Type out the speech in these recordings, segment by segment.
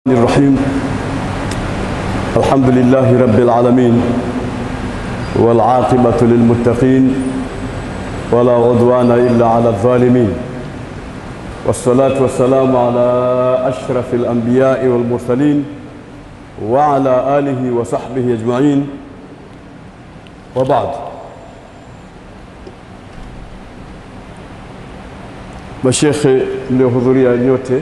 الرحيم الحمد لله رب العالمين والعاقبة للمتقين ولا عدوان إلا على الظالمين والصلاة والسلام على أشرف الأنبياء والمرسلين وعلى آله وصحبه أجمعين وبعد mashekhe mliohudhuria nyote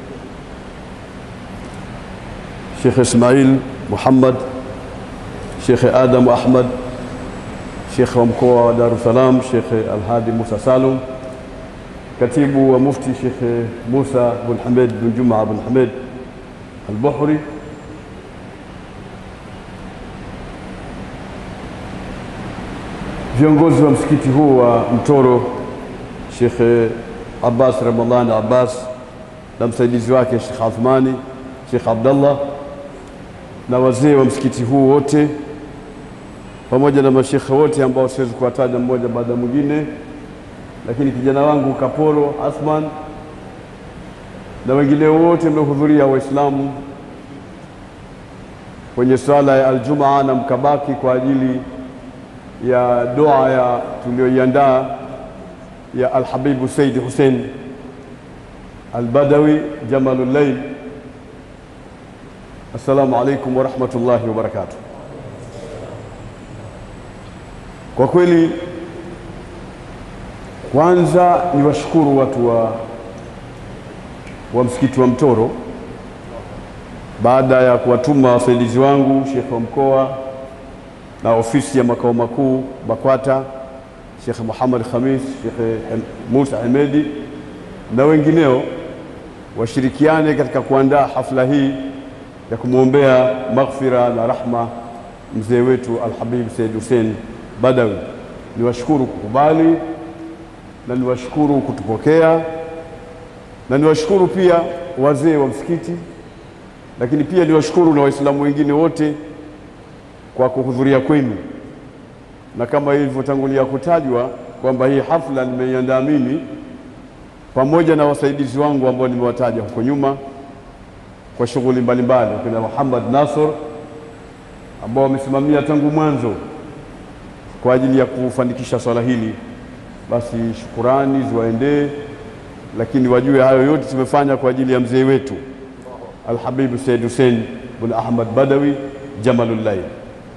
Sheikh Ismail Muhammad, Sheikh Adam Ahmad, Sheikh wa mkoa wa Dar es Salaam Sheikh Alhadi Musa Salum, katibu wa mufti Sheikh Musa bin Hamed bin Juma bin Hamed Al-Buhri, viongozi wa msikiti huu wa Mtoro Sheikh Abbas Ramadhani Abbas na msaidizi wake Sheikh Athmani Sheikh Abdallah na wazee wa msikiti huu wote pamoja na mashekhe wote ambao siwezi kuwataja mmoja baada ya mwingine, lakini kijana wangu Kaporo Athman na wengine wote mliohudhuria Waislamu kwenye swala ya Aljumaa na mkabaki kwa ajili ya dua ya tulioiandaa ya Alhabibu Saidi Hussein Albadawi Jamalul Layl. Assalamu alaikum warahmatullahi wabarakatuh. Kwa kweli, kwanza ni washukuru watu wa, wa msikiti wa Mtoro baada ya kuwatuma wasaidizi wangu Sheikh wa mkoa na ofisi ya makao makuu BAKWATA Sheikh Muhammad Khamis, Sheikh Musa Hemedi na wengineo washirikiane katika kuandaa hafla hii ya kumwombea maghfira na rahma mzee wetu Alhabib Said Hussein Badawi. Niwashukuru kukubali na niwashukuru kutupokea na niwashukuru pia wazee wa msikiti, lakini pia niwashukuru na Waislamu wengine wote kwa kuhudhuria kwenu, na kama ilivyotangulia kutajwa kwamba hii hafla nimeiandaa mimi pamoja na wasaidizi wangu ambao nimewataja huko nyuma kwa shughuli mbalimbali, kuna Muhammad Nasr ambao wamesimamia tangu mwanzo kwa ajili ya kufanikisha swala hili. Basi shukurani ziwaendee, lakini wajue hayo yote tumefanya kwa ajili ya mzee wetu Alhabibu Said Hussein bin Ahmad Badawi Jamalul Layl.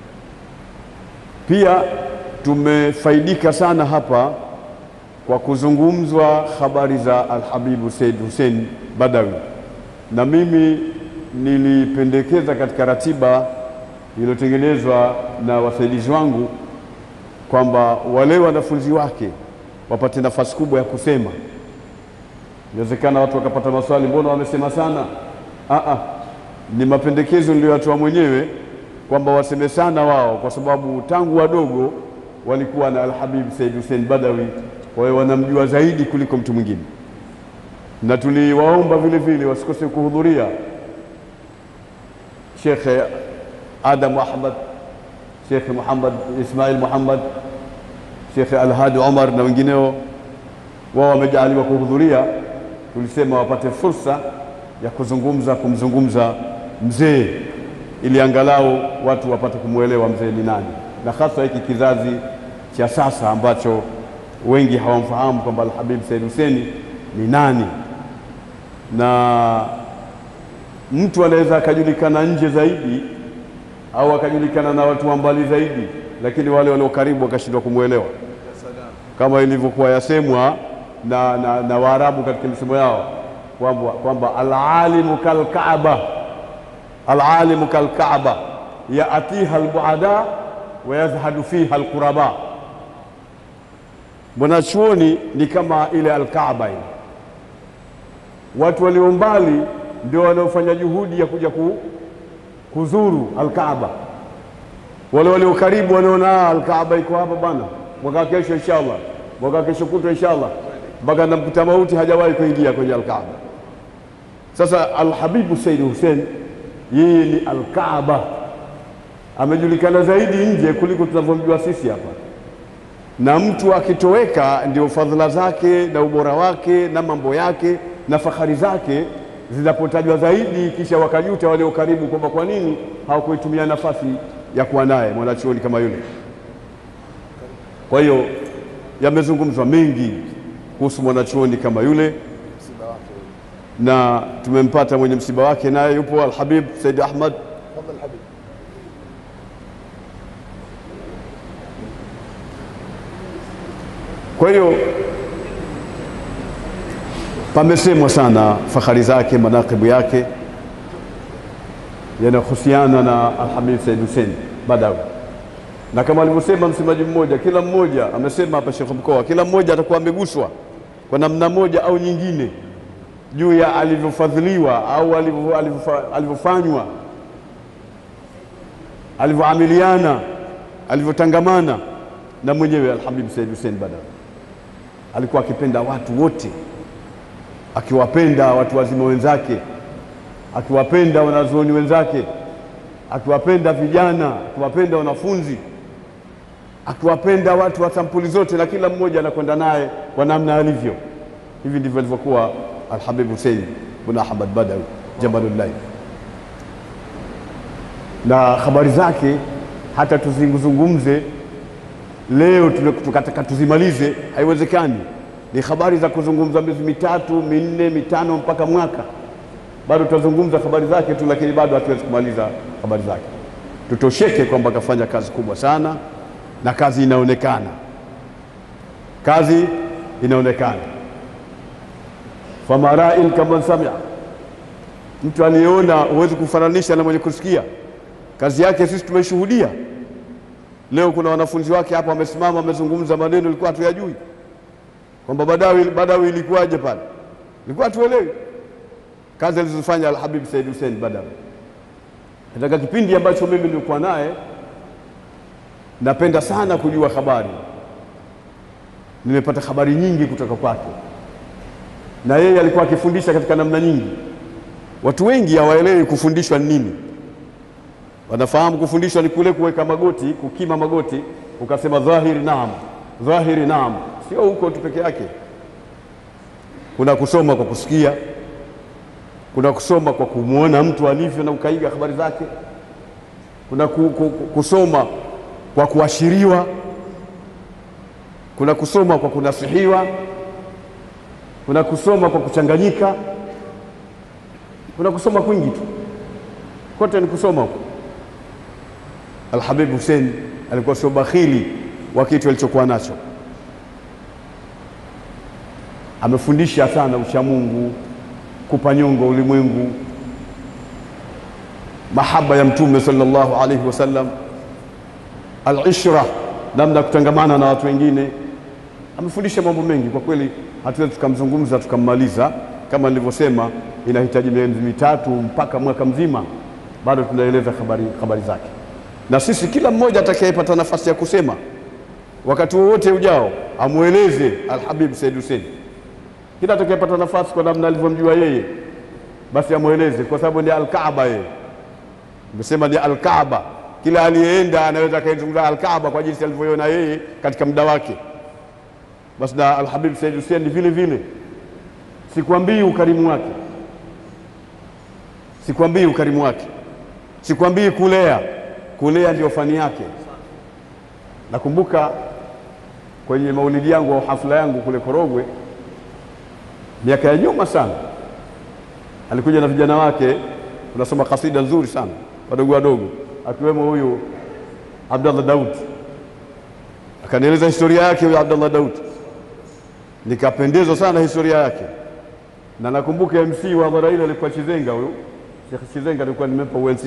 Pia tumefaidika sana hapa kwa kuzungumzwa habari za Alhabibu Said Hussein Badawi na mimi nilipendekeza katika ratiba iliyotengenezwa na wasaidizi wangu kwamba wale wanafunzi wake wapate nafasi kubwa ya kusema. Inawezekana watu wakapata maswali, mbona wamesema sana? Aa, ni mapendekezo niliyoyatoa mwenyewe kwamba waseme sana wao, kwa sababu tangu wadogo walikuwa na Alhabib Said Hussein Badawi, kwa hiyo wanamjua zaidi kuliko mtu mwingine na tuliwaomba vile vile wasikose kuhudhuria Sheikh Adam Ahmad, Sheikh Muhammad Ismail Muhammad, Sheikh Alhadi Omar na wengineo, wao wamejaliwa kuhudhuria. Tulisema wapate fursa ya kuzungumza, kumzungumza mzee, ili angalau watu wapate kumwelewa mzee ni nani, na hasa hiki kizazi cha sasa ambacho wengi hawamfahamu kwamba Alhabib Said Hussein ni nani na mtu anaweza akajulikana nje zaidi au akajulikana na watu wa mbali zaidi, lakini wale walio karibu wakashindwa kumwelewa, kama ilivyokuwa yasemwa na, na, na Waarabu katika misemo yao kwamba kwamba alalimu kalkaaba, alalimu kalkaaba yaatiha albuada wa yazhadu fiha alquraba, mwanachuoni ni kama ile alkaaba ile watu walio mbali ndio wanaofanya juhudi ya kuja ku, kuzuru Alkaaba. Wale walio karibu wanaona Alkaaba iko hapa bana, mwaka kesho inshallah, mwaka kesho kutwa inshallah, mpaka namkuta mauti hajawahi kuingia kwenye Alkaaba. Sasa Alhabibu Said Hussein yeye ni Alkaaba, amejulikana zaidi nje kuliko tunavyomjua sisi hapa, na mtu akitoweka ndio fadhila zake na ubora wake na mambo yake na fahari zake zinapotajwa zaidi, kisha wakajuta walio karibu kwamba kwa nini hawakuitumia nafasi ya kuwa naye mwanachuoni kama yule. Kwa hiyo yamezungumzwa mengi kuhusu mwanachuoni kama yule, na tumempata mwenye msiba wake, naye yupo Alhabib Said Ahmad. Kwa hiyo pamesemwa sana fahari zake, manakibu yake yanahusiana na Alhabib Said Hussein Badawi, na kama alivyosema msemaji mmoja, kila mmoja amesema hapa, Sheikh Mkoa, kila mmoja atakuwa ameguswa kwa namna moja au nyingine juu ya alivyofadhiliwa au alivyofanywa, alivyoamiliana, alivyotangamana na mwenyewe Alhabib Said Hussein Badawi. Alikuwa akipenda watu wote, akiwapenda watu wazima wenzake, akiwapenda wanazuoni wenzake, akiwapenda vijana, akiwapenda wanafunzi, akiwapenda watu wa sampuli zote, na kila mmoja anakwenda naye kwa namna alivyo. Hivi ndivyo alivyokuwa Alhabib Hussein bin Ahmad Badawi Jamalullahi, na habari zake hata tuzizungumze leo tukataka tuzimalize, haiwezekani. Ni habari za kuzungumza miezi mitatu minne mitano mpaka mwaka, bado tutazungumza habari zake tu, lakini bado hatuwezi kumaliza habari zake. Tutosheke kwamba akafanya kazi kubwa sana, na kazi inaonekana, kazi inaonekana. famarain kama samia, mtu aliyeona huwezi kufananisha na mwenye kusikia. Kazi yake sisi tumeshuhudia. Leo kuna wanafunzi wake hapa wamesimama, wamezungumza maneno ilikuwa hatuyajui, kwamba Badawi, Badawi ilikuwaje pale, ilikuwa hatuelewi kazi alizofanya Alhabib Said Hussein Badawi katika kipindi ambacho mimi nilikuwa naye. Napenda sana kujua habari, nimepata habari nyingi kutoka kwake, na yeye alikuwa akifundisha katika namna nyingi. Watu wengi hawaelewi kufundishwa ni nini wanafahamu kufundishwa ni kule kuweka magoti, kukima magoti, ukasema dhahiri naam, dhahiri naam. Sio huko tu peke yake, kuna kusoma kwa kusikia, kuna kusoma kwa kumwona mtu alivyo na ukaiga habari zake, kuna ku, ku, kusoma kwa kuashiriwa, kuna kusoma kwa kunasihiwa, kuna kusoma kwa kuchanganyika, kuna kusoma kwingi tu, kote ni kusoma huko. Alhabib Hussein alikuwa sio bakhili wa kitu alichokuwa nacho. Amefundisha sana uchamungu, kupa nyongo ulimwengu, mahaba ya Mtume sallallahu alaihi wasallam, alishra, namna ya kutangamana na watu wengine. Amefundisha mambo mengi kwa kweli, hatuwezi tukamzungumza tukammaliza. Kama nilivyosema, inahitaji miezi mitatu mpaka mwaka mzima, bado tunaeleza habari, habari zake na sisi kila mmoja atakayepata nafasi ya kusema wakati wowote ujao amweleze Alhabib Said Hussein. Kila atakayepata nafasi kwa namna alivyomjua yeye, basi amweleze, kwa sababu ni Alkaaba. Yeye nimesema ni Alkaaba. Kila aliyeenda anaweza akaizungumza Alkaaba kwa jinsi alivyoiona yeye katika muda wake. Basi na Alhabib Said Hussein ni vile vile. Sikwambii ukarimu wake, sikwambii ukarimu wake, sikwambii kulea kulea ndio fani yake. Nakumbuka kwenye maulidi yangu au hafla yangu kule Korogwe, miaka ya nyuma sana, alikuja na vijana wake, tunasoma kasida nzuri sana, wadogo wadogo, akiwemo huyu Abdallah Daud. Akanieleza historia yake huyu Abdallah Daud, nikapendezwa sana historia yake, na nakumbuka MC wa hadhara ile alikuwa Chizenga, huyu Sheikh Chizenga alikuwa nimempa UNC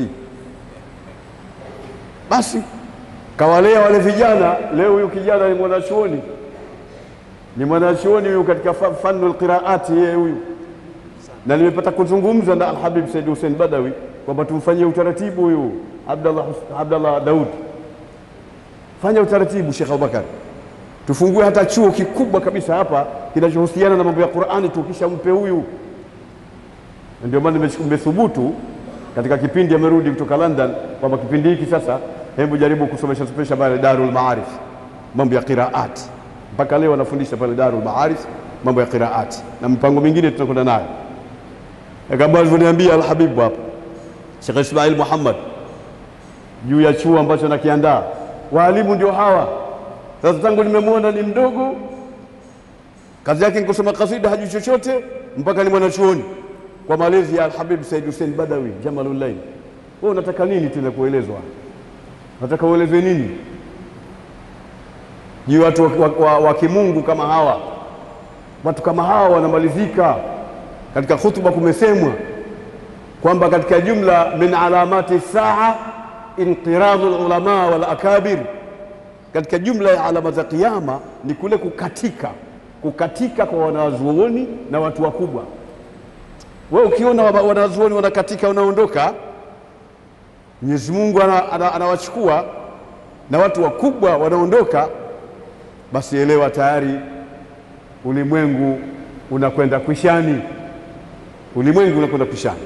basi kawalea wale vijana. Leo huyu kijana ni mwanachuoni, ni mwanachuoni huyu katika fanu alqiraati, yeye huyu, na nimepata kuzungumza na Alhabib Said Hussein Badawi kwamba tumfanyie utaratibu huyu Abdallah, Abdallah Daud, fanya utaratibu Sheikh Abubakar, tufungue hata chuo kikubwa kabisa hapa kinachohusiana na mambo ya Qur'ani, tukisha mpe huyu. Ndio maana nimethubutu katika kipindi amerudi kutoka London kwamba kipindi hiki sasa, hebu jaribu kusomesha somesha pale Darul Maarif mambo ya qiraat. Mpaka leo anafundisha pale Darul Maarif mambo ya qiraat na mipango mingine tunakwenda nayo. kama alivyoniambia Alhabibu hapa Sheikh Ismail Muhammad juu ya chuo ambacho nakiandaa. Waalimu ndio hawa. Sasa tangu nimemwona ni mdogo, kazi yake ni kusoma kasida, hajui chochote mpaka ni mwanachuoni kwa malezi ya Alhabib Said Hussein Badawi Jamalullail. Wewe unataka nini tena kuelezwa? Unataka uelezwe nini juu watu wa, wa, wa, wa kimungu kama hawa? Watu kama hawa wanamalizika. Katika hutuba kumesemwa kwamba katika jumla min alamati saa inqiradu lulama wal akabir, katika jumla ya alama za Kiyama ni kule kukatika, kukatika kwa wanazuoni na watu wakubwa. Wewe ukiona wanazuoni wanakatika, wanaondoka, Mwenyezi Mungu anawachukua ana, ana na watu wakubwa wanaondoka, basi elewa tayari ulimwengu unakwenda kwishani, ulimwengu unakwenda kwishani.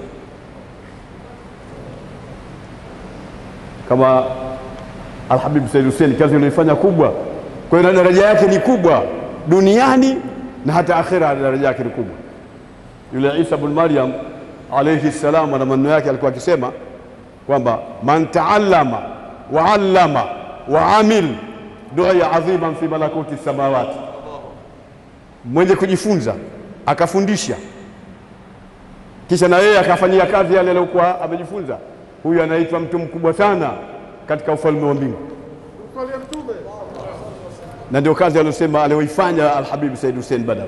Kama Alhabib Said Hussein, kazi aliyoifanya kubwa, kwa hiyo daraja yake ni kubwa duniani na hata akhira, daraja yake ni kubwa. Yule Isa bin Maryam alayhi salam, na maneno yake alikuwa akisema kwamba man taallama wa allama wa amil du'a adhiman fi malakuti samawati, mwenye kujifunza akafundisha kisha na yeye akafanyia kazi yale aliyokuwa amejifunza, huyu anaitwa mtu mkubwa sana katika ufalme wa mbingu, na ndio kazi aliyosema aliyoifanya Alhabib Said Hussein Badawi.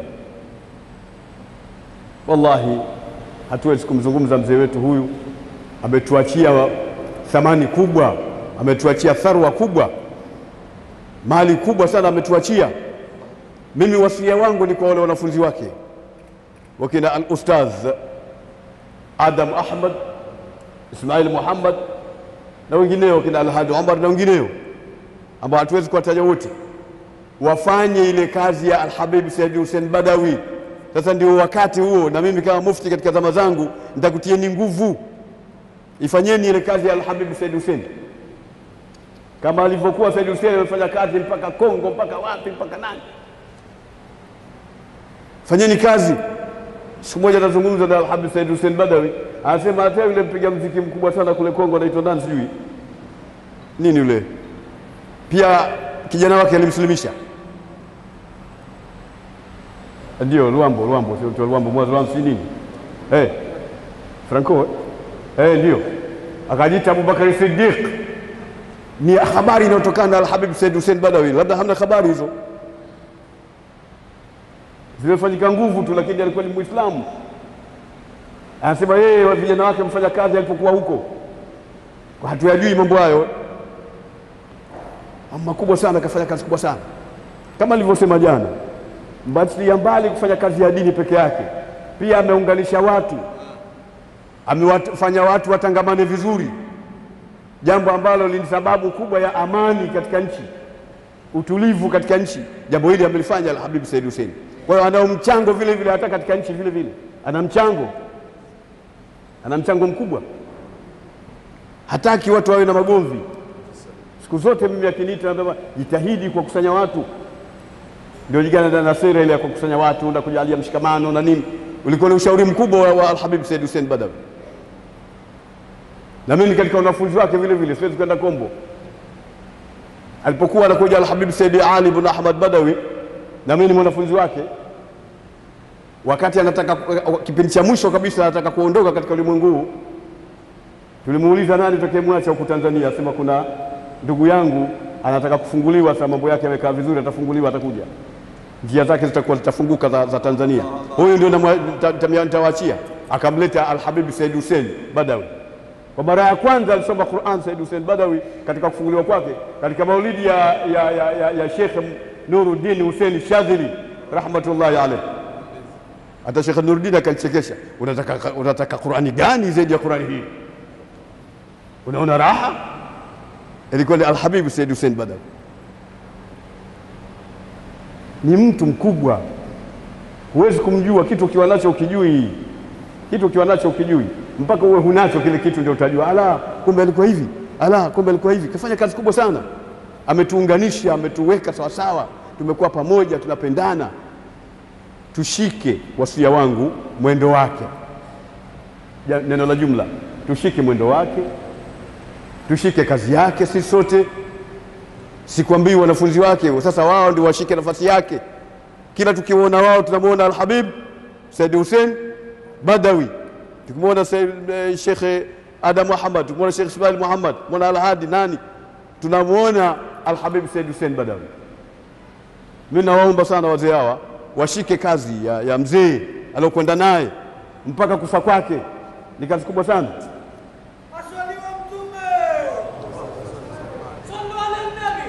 Wallahi, hatuwezi kumzungumza mzee wetu huyu, ametuachia thamani kubwa, ametuachia tharwa kubwa, mali kubwa sana ametuachia. Mimi wasia wangu ni kwa wale wanafunzi wake wakina al-ustadh Adam Ahmad, Ismail Muhammad na wengineo, kina Alhadi Omar na wengineo ambao hatuwezi kuwataja wote, wafanye ile kazi ya Alhabib Said Hussein Badawi. Sasa ndio wakati huo, na mimi kama mufti katika zama zangu nitakutieni nguvu, ifanyeni ile kazi ya Alhabib Said Hussein kama alivyokuwa Said Hussein amefanya kazi mpaka Kongo, mpaka wapi, mpaka nani. Fanyeni kazi. Siku moja nazungumza na Alhabib Said Hussein Badawi, anasema hata yule mpiga mziki mkubwa sana kule Kongo anaitwa nani, sijui nini yule, pia kijana wake alimsilimisha. Ndio Luambo, Luambo sio mtu Luambo, mwazo wangu si nini eh, Franco eh, ndio akajiita Abubakari Siddiq. Ni habari inayotokana na Alhabib Said Hussein Badawi, labda hamna habari hizo zimefanyika nguvu tu, lakini alikuwa ni Muislamu. Anasema yeye vijana wake mfanya kazi alipokuwa huko, hatuyajui mambo hayo makubwa sana, akafanya kazi kubwa sana kama alivyosema jana, mbatilia mbali kufanya kazi ya dini peke yake, pia ameunganisha watu, amewafanya watu watangamane vizuri, jambo ambalo ni sababu kubwa ya amani katika nchi, utulivu katika nchi. Jambo hili amelifanya Alhabib Said Hussein. Kwa hiyo ana mchango vile vile hata katika nchi vile vile ana mchango, ana mchango mkubwa. Hataki watu wawe na magomvi siku zote. Mimi akiniita nasema jitahidi kwa kusanya watu, ndio jigana na sera ile ya kukusanya watu na kujalia mshikamano na nini. Ulikuwa ni ushauri mkubwa wa, wa Alhabib Said Hussein Badawi, na mimi katika wanafunzi wake vile vile, siwezi kwenda kombo. Alipokuwa anakuja Alhabib Said Ali ibn Ahmad Badawi na mimi ni mwanafunzi wake. Wakati anataka kipindi cha mwisho kabisa, anataka kuondoka katika ulimwengu huu, tulimuuliza nani tutakayemwacha huku Tanzania, asema kuna ndugu yangu anataka kufunguliwa. Sasa mambo yake yamekaa vizuri, atafunguliwa, atakuja, njia zake zitakuwa zitafunguka za, za Tanzania. Huyu ndio nitawaachia. Akamleta Alhabib Said Hussein Badawi. Kwa mara ya kwanza alisoma Qur'an Said Hussein Badawi katika kufunguliwa kwake katika maulidi ya, ya, ya, ya, ya Sheikh Nuruddin Hussein Shadhili rahmatullahi alayh. Hata Sheikh Nuruddin akanichekesha, unataka, unataka Qur'ani gani zaidi ya Qur'ani hii? Unaona raha? Ilikuwa ni Alhabib Said Hussein Badawi, ni mtu mkubwa, huwezi kumjua kitu ukiwa nacho ukijui kitu ukiwa nacho ukijui, mpaka uwe hunacho kile kitu ndio utajua, ala, kumbe alikuwa hivi, ala, kumbe alikuwa hivi. Kafanya kazi kubwa sana ametuunganisha ametuweka sawasawa, tumekuwa pamoja, tunapendana. Tushike wasia wangu mwendo wake, ja- neno la jumla, tushike mwendo wake, tushike kazi yake sisi sote. Sikwambii wanafunzi wake sasa wao ndio washike nafasi yake. Kila tukiwaona wao tunamwona Alhabib Said Hussein Badawi, tukimwona Said- eh, Shekhe Adam Muhammad, tukimwona Shekhe Ismail Muhammad, tukimwona Alhadi nani, tunamwona Alhabib Said Hussein Badawi. Mimi nawaomba sana wazee hawa washike kazi ya, ya mzee aliokwenda naye mpaka kufa kwake, ni kazi kubwa sana. Aswaliwa Mtume, sallu ala nabi.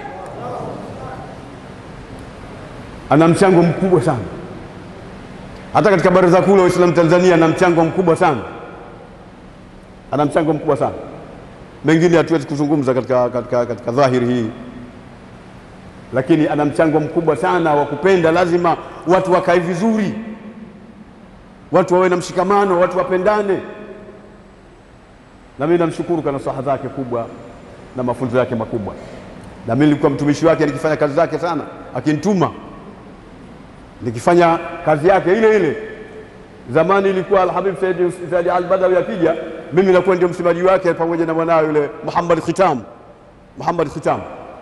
ana mchango mkubwa sana hata katika baraza kuu la Waislamu Tanzania ana mchango mkubwa sana, ana mchango mkubwa sana. Mengine hatuwezi kuzungumza katika, katika, katika dhahiri hii, lakini ana mchango mkubwa sana wa kupenda. Lazima watu wakae vizuri, watu wawe na mshikamano, watu wapendane. Na mimi namshukuru kwa nasaha zake kubwa na mafunzo yake makubwa, na mimi nilikuwa mtumishi wake nikifanya kazi zake sana, akinituma nikifanya kazi yake ile ile. Zamani ilikuwa Alhabib Said Said Al-Badawi akija, mimi nakuwa ndio msemaji wake pamoja na mwanawe yule Muhammad Khitam, Muhammad Khitam.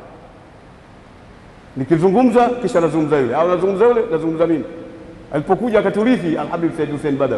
Nikizungumza kisha nazungumza yule, au nazungumza yule, nazungumza mimi. Alipokuja akaturithi Alhabib Said Hussein Badawi,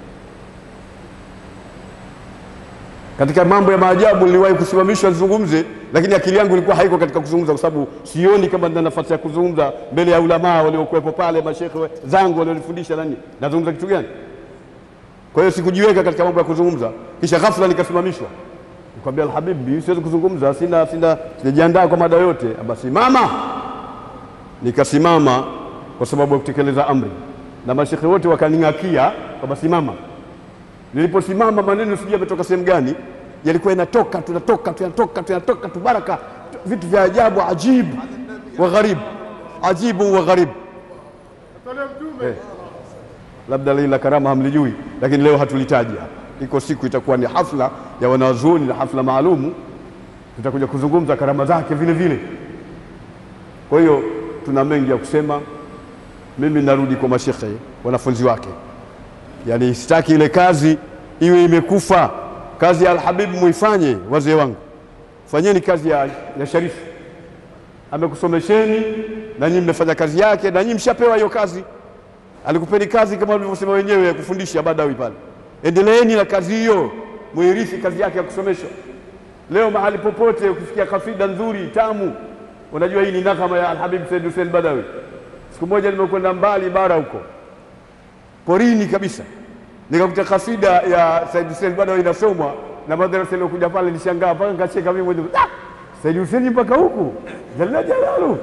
katika mambo ya maajabu niliwahi kusimamishwa nizungumze, lakini akili yangu ilikuwa haiko katika kuzungumza, kwa sababu sioni kama nina nafasi ya kuzungumza mbele ya ulamaa waliokuwepo pale, mashekhe zangu walionifundisha nani, nazungumza kitu gani? Kwa hiyo sikujiweka katika mambo ya kuzungumza, kisha ghafla nikasimamishwa. Nikamwambia Alhabibi, siwezi kuzungumza, sina sina sijajiandaa kwa mada yote. Basi mama, nikasimama kwa sababu ya kutekeleza amri, na mashekhe wote wakaning'akia kwamba simama. Niliposimama maneno sijui yametoka sehemu gani, yalikuwa yanatoka tunatoka tunatoka tunatoka tu baraka tu- vitu vya ajabu ajibu wa gharibu ajibu wa gharibu eh. Labda lile la karama hamlijui, lakini leo hatulitaji hapa. Iko siku itakuwa ni hafla ya wanazuoni na hafla maalumu, tutakuja kuzungumza karama zake vile vile. Kwa hiyo tuna mengi ya kusema. Mimi narudi kwa mashekhe wanafunzi wake yani sitaki ile kazi iwe imekufa. Kazi ya Alhabibu muifanye, wazee wangu, fanyeni kazi ya, ya Sharifu. Amekusomesheni na nyinyi mmefanya kazi yake, na nyinyi mshapewa hiyo kazi. Alikupeni kazi kama walivyosema wenyewe ya kufundisha Badawi pale, endeleeni na kazi hiyo, muirithi kazi yake ya kusomesha. Leo mahali popote ukisikia kasida nzuri tamu, unajua hii ni nakama ya Alhabib Said Hussein Badawi. Siku moja nimekwenda mbali bara huko porini kabisa, nikakuta kasida ya Said Hussein bado inasomwa na madrasa iliyokuja pale, nishangaa mpaka nikacheka mimi mwenyewe. Ah, Said Hussein mpaka huku jalla jalalu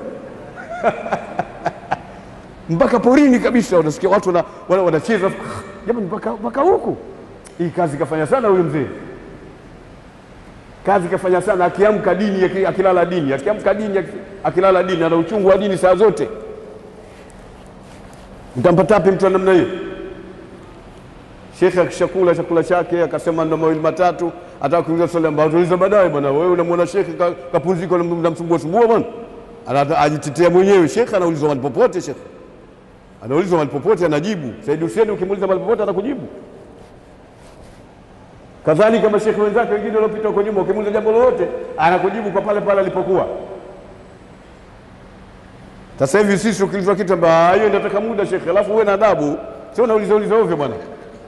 mpaka porini kabisa, unasikia watu wana- wana- wanacheza jamani, mpaka mpaka huku. Hii kazi kafanya sana huyu mzee, kazi kafanya sana. Akiamka dini, aki- akilala dini, akiamka dini, aki- akilala dini, ana uchungu wa dini saa zote. Mtampata wapi mtu wa namna hiyo? Shekhe akishakula chakula chake akasema ndo mawili matatu, ataka kuuliza swali ambayo tuuliza baadaye. Bwana wewe unamwona shekhe ka- kapumzika, unamsumbua sumbua bwana, Ana- ajitetea mwenyewe. Shekhe anaulizwa mahali popote, shekhe anaulizwa mahali popote, anajibu. Said Hussein ukimuuliza mahali popote atakujibu. Kadhalika mashekhe wenzake wengine waliopita huko nyuma, ukimuuliza jambo lolote anakujibu kwa pale pale alipokuwa. Sasa hivi sisi ukiulizwa kitu amba hiyo inataka muda shekhe, alafu uwe na adabu, sio unauliza uliza ovyo bwana.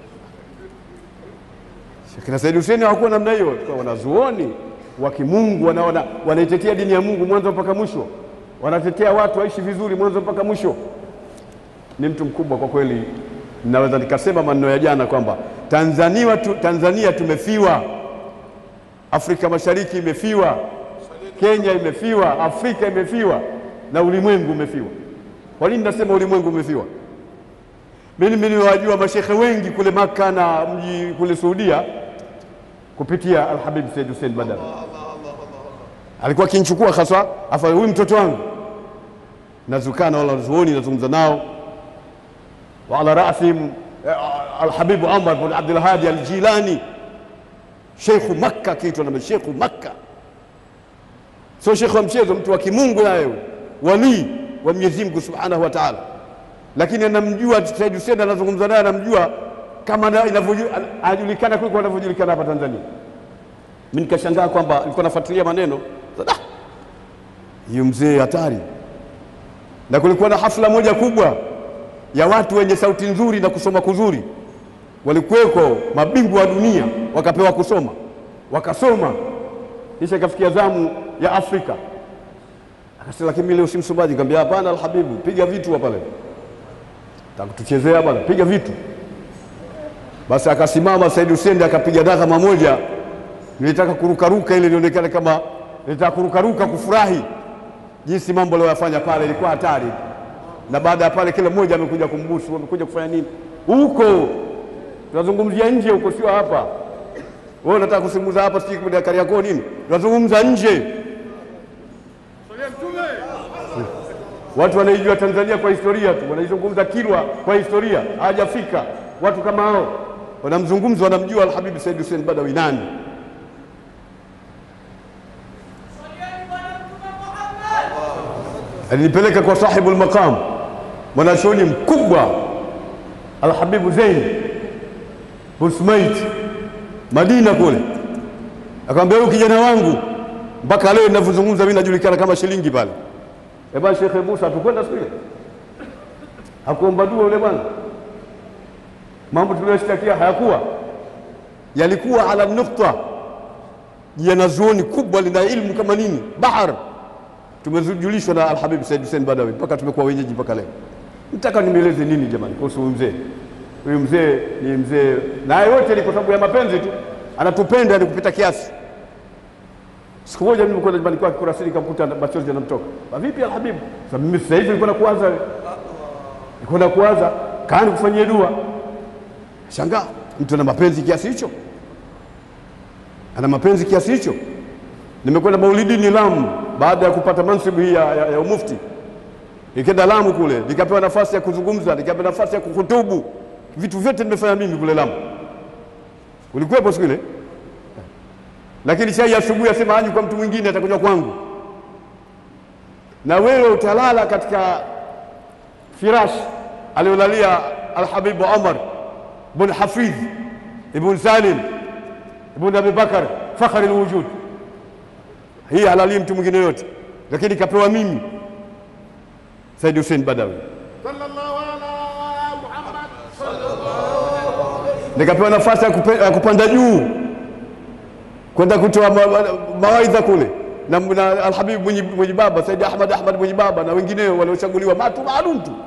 Kina Said Hussein hawakuwa namna hiyo, Walikuwa wanazuoni wa kimungu wana, wana, wanaitetea dini ya Mungu mwanzo mpaka mwisho, wanatetea watu waishi vizuri mwanzo mpaka mwisho. Ni mtu mkubwa kwa kweli. Naweza nikasema maneno ya jana kwamba Tanzania, tu, Tanzania tumefiwa, Afrika Mashariki imefiwa, Kenya imefiwa, Afrika imefiwa na ulimwengu umefiwa. Kwa nini nasema ulimwengu umefiwa? Mimi nimewajua mashekhe wengi kule Maka na mji kule Saudia kupitia Alhabib Said Hussein Badawi. Alikuwa akinichukua haswa, afa huyu mtoto wangu, nazukaa na wanazuoni, nazungumza nao, wa ala rasihim eh, Alhabib Umar bin Abdul Hadi Aljilani, sheikhu Makka, akiitwa na sheikhu Makka, sio shekhe wa mchezo, mtu wa kimungu naye, walii wa Mwenyezi Mungu Subhanahu wa Ta'ala lakini anamjua Said Hussein, anazungumza naye, anamjua kama na- inavyoju- anajulikana kuliko anavyojulikana hapa Tanzania. Mimi nikashangaa kwamba nilikuwa nafuatilia maneno sasa, "Ah, hiyo mzee hatari. Na kulikuwa na hafla moja kubwa ya watu wenye sauti nzuri na kusoma kuzuri, walikuweko mabingwa wa dunia, wakapewa kusoma, wakasoma, kisha ikafikia zamu ya Afrika. Akasema, lakini mimi leo si msomaji. Nikamwambia hapana, Alhabibu, piga vitu hapa leo, takutuchezea bwana, piga vitu. Basi akasimama Said Hussein akapiga dhahama moja, nilitaka kurukaruka ili nionekane kama nilitaka kurukaruka kufurahi jinsi mambo aliyoyafanya pale, ilikuwa hatari. Na baada ya pale, kila mmoja amekuja kumbusu, amekuja kufanya nini huko. Tunazungumzia nje huko, sio hapa. Wewe unataka kuzungumza hapa, sijui kwa Kariakoo nini? Tunazungumza nje. Watu wanaijua Tanzania kwa historia tu, wanaizungumza Kilwa kwa historia, hawajafika. Watu kama hao wanamzungumza, wanamjua Alhabibu Said Hussein Badawi nani. Swalieni Bwana Mtume Muhammad. alinipeleka kwa sahibu lmaqam mwanachuoni mkubwa Alhabibu Zein bin Sumait Madina kule, akamwambia huyu kijana wangu mpaka leo ninavyozungumza mimi najulikana kama shilingi pale. Eh bwana Sheikh Musa, hatukwenda siku ile, hakuomba dua yule bwana, mambo tuliyoshtakia hayakuwa yalikuwa ala nukta janazuoni kubwa lina ilmu kama nini bahar tumejulishwa na Alhabib Said Hussein Badawi mpaka tumekuwa wenyeji mpaka leo. Nataka nimeeleze nini jamani kuhusu huyu mzee? Huyu mzee ni mzee, na yote ni kwa sababu ya mapenzi tu, anatupenda ni kupita kiasi. Siku moja mimi nilikwenda nyumbani kwake Kurasini, nikamkuta machozi yanamtoka. "Ba, Vipi Alhabib? Sasa mimi sasa hivi nilikuwa nakuwaza, nilikuwa nakuwaza, kaani kufanyia dua. Shangaa mtu ana mapenzi kiasi hicho, ana mapenzi kiasi hicho. Nimekwenda maulidini Lamu baada ya kupata mansibu hii ya, ya, ya umufti, nikaenda Lamu kule, nikapewa nafasi ya kuzungumza, nikapewa nafasi ya kuhutubu. Vitu vyote nimefanya mimi kule Lamu. Ulikuwepo siku ile? Lakini chai ya asubuhi asema haji kwa mtu mwingine, atakunywa kwangu. Na wewe utalala katika firash aliolalia Alhabibu Omar bin Hafidh ibn Salim ibn Abi Bakar fakhri lwujud hii halali mtu mwingine yote, lakini kapewa mimi Said Hussein Badawi, sallallahu ala Muhammad nikapewa nafasi ya kupe- ya kupanda juu kwenda kutoa ma- ma- mawaidha kule na, na Alhabib mwenye, mwenye baba Said Ahmad Ahmad mwenye baba na wengineo waliochaguliwa matu maalum tu,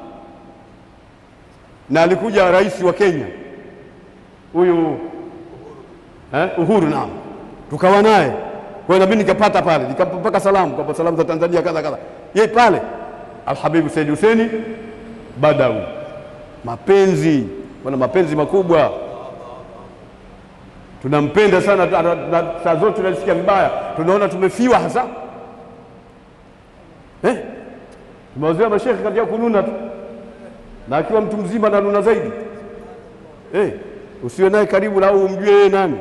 na alikuja rais wa Kenya huyu eh, Uhuru, naam, tukawa naye kwa hiyo na mimi nikapata pale, nikampaka salamu kwamba salamu za Tanzania kadha kadha, yeye pale Alhabibu Said Hussein Badawi, mapenzi wana mapenzi makubwa, tunampenda sana na- na- na saa zote tunasikia vibaya, tunaona tumefiwa hasa eh? Tumewazoea mashekhe katika kununa tu, na akiwa mtu mzima nanuna zaidi eh, usiwe naye karibu na au umjue yeye nani.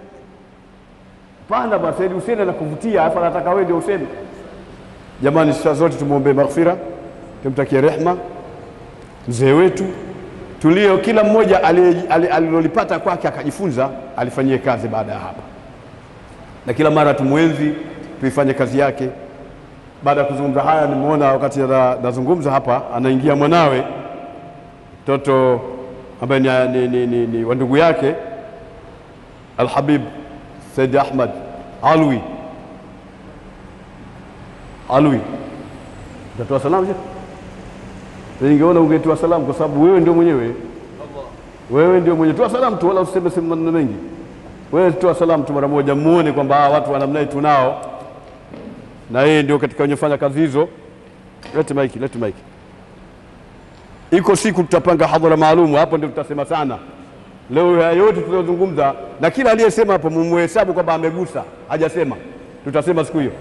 Hapana bwana, Said Hussein anakuvutia, halafu anataka wewe ndio useme. Jamani, saa zote tumwombee maghfira, tumtakie rehma mzee wetu tulio, kila mmoja ali- ali- alilolipata kwake akajifunza, alifanyie kazi baada ya hapa, na kila mara tumwenzi, tuifanye kazi yake. Baada ya kuzungumza haya, nimeona wakati na- nazungumza hapa, anaingia mwanawe mtoto ambaye ni, ni, ni, ni, ni wa ndugu yake Alhabib Said Ahmad Alwi Alwi, utatoa salamu je? Ningeona ungetoa salamu kwa sababu wewe ndio mwenyewe, wewe ndio mwenye. Toa salamu tu, wala useme sema maneno mengi. Wewe toa salamu tu mara moja, muone kwamba hawa watu wa namna hii tunao, na yeye ndio katika wenye fanya kazi hizo. Lete maiki, lete maiki. Iko siku tutapanga hadhara maalum, hapo ndio tutasema sana. Leo haya yote tuliyozungumza na kila aliyesema hapo mumhesabu kwamba amegusa, hajasema, tutasema siku hiyo.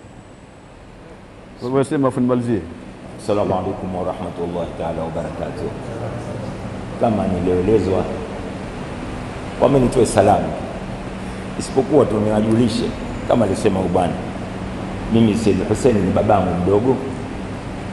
Wewe sema afu nimalizie. Assalamu alaikum warahmatullahi taala wabarakatuh. Kama nilioelezwa kwamba nitoe salamu, isipokuwa tu niwajulishe kama alisema ubwana, mimi Said Hussein ni babangu mdogo,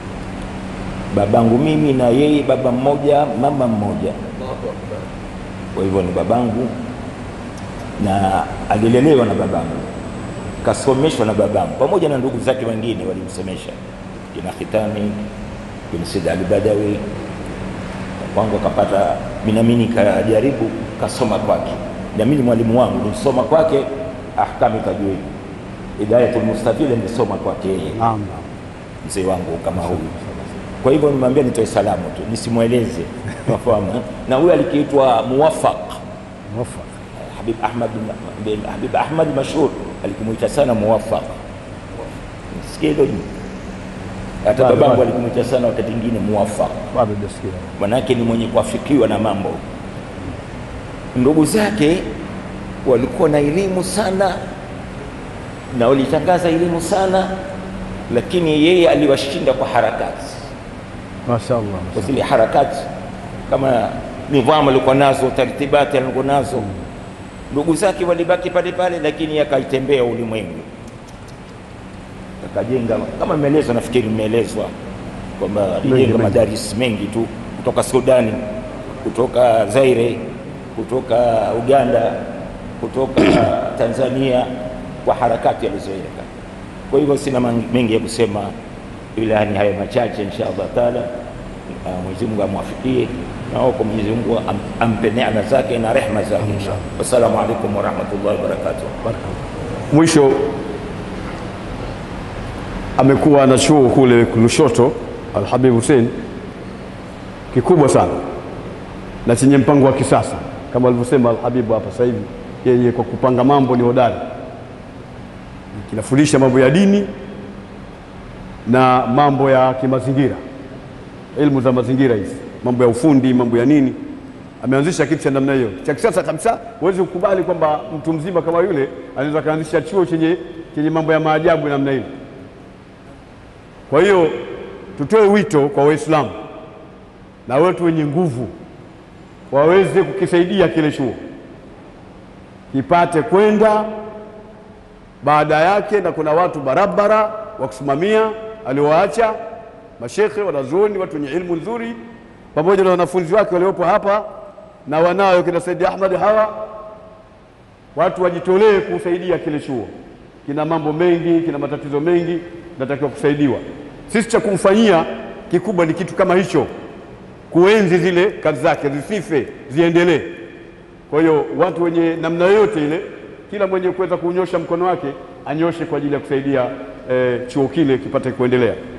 babangu mimi na yeye baba mmoja mama mmoja. Kwa hivyo ni babangu na alilelewa na babangu, kasomeshwa na babangu pamoja na ndugu zake wengine walimsomesha, kina Khitami, kina Said Ali Badawi. Kwangu akapata minamini, kajaribu kasoma kwake, na mimi mwalimu wangu nilisoma kwake ahkami tajwid, Hidayatul Mustafid nilisoma kwake yeye Naam. mzee wangu kama huyu. Kwa hivyo nimwambia nitoe salamu tu, nisimweleze nafahamu. eh? Na huyu alikiitwa Muwafaq Mwafaka. Habib Ahmad bin Habib Ahmad mashhur alikumuita sana Muwafaq. Sikia hilo jina. Hata Bado, babangu bado. alikumuita sana wakati mwingine Muwafaq, Bado hujasikia. manake ni mwenye kuafikiwa na mambo. Ndugu zake walikuwa na elimu sana na walitangaza elimu sana, lakini yeye aliwashinda kwa harakati Mashaallah. kwa zile harakati kama nidhamu alikuwa nazo, tartibati alikuwa nazo. Ndugu zake walibaki pale pale, lakini akaitembea ulimwengu, akajenga kama imeelezwa, nafikiri imeelezwa kwamba alijenga mengi. madaris mengi tu kutoka Sudani, kutoka Zaire, kutoka Uganda, kutoka Tanzania kwa harakati alizoeleka. Kwa hivyo sina man- mengi ya kusema, ila ni hayo machache insha Allah taala. Ah, Mwenyezi Mungu amwafikie na wako Mwenyezi Mungu am, ampe neema zake na rehma zake insha Allah. Wassalamu alaikum warahmatullahi wabarakatuh. Mwisho amekuwa na chuo kule Lushoto, Alhabib Hussein, kikubwa sana na chenye mpango wa kisasa kama alivyosema Alhabibu hapa sasa hivi, yeye kwa kupanga mambo ni hodari, kinafundisha mambo ya dini na mambo ya kimazingira, elimu za mazingira hizi, mambo ya ufundi, mambo ya nini. Ameanzisha kitu cha namna hiyo cha kisasa kabisa. Huwezi kukubali kwamba mtu mzima kama yule anaweza kaanzisha chuo chenye, chenye mambo ya maajabu namna hiyo. Kwa hiyo tutoe wito kwa Waislamu na watu wenye nguvu waweze kukisaidia kile chuo kipate kwenda baada yake, na kuna watu barabara wa kusimamia aliowaacha mashekhe, wanazuoni, watu wenye ilmu nzuri, pamoja na wanafunzi wake waliopo hapa na wanayo kina Saidi Ahmad hawa, watu wajitolee kusaidia kile chuo. Kina mambo mengi, kina matatizo mengi, natakiwa kusaidiwa. Sisi cha kumfanyia kikubwa ni kitu kama hicho, kuenzi zile kazi zake zisife, ziendelee. Kwa hiyo watu wenye namna yoyote ile, kila mwenye kuweza kunyosha mkono wake anyoshe kwa ajili ya kusaidia eh, chuo kile kipate kuendelea.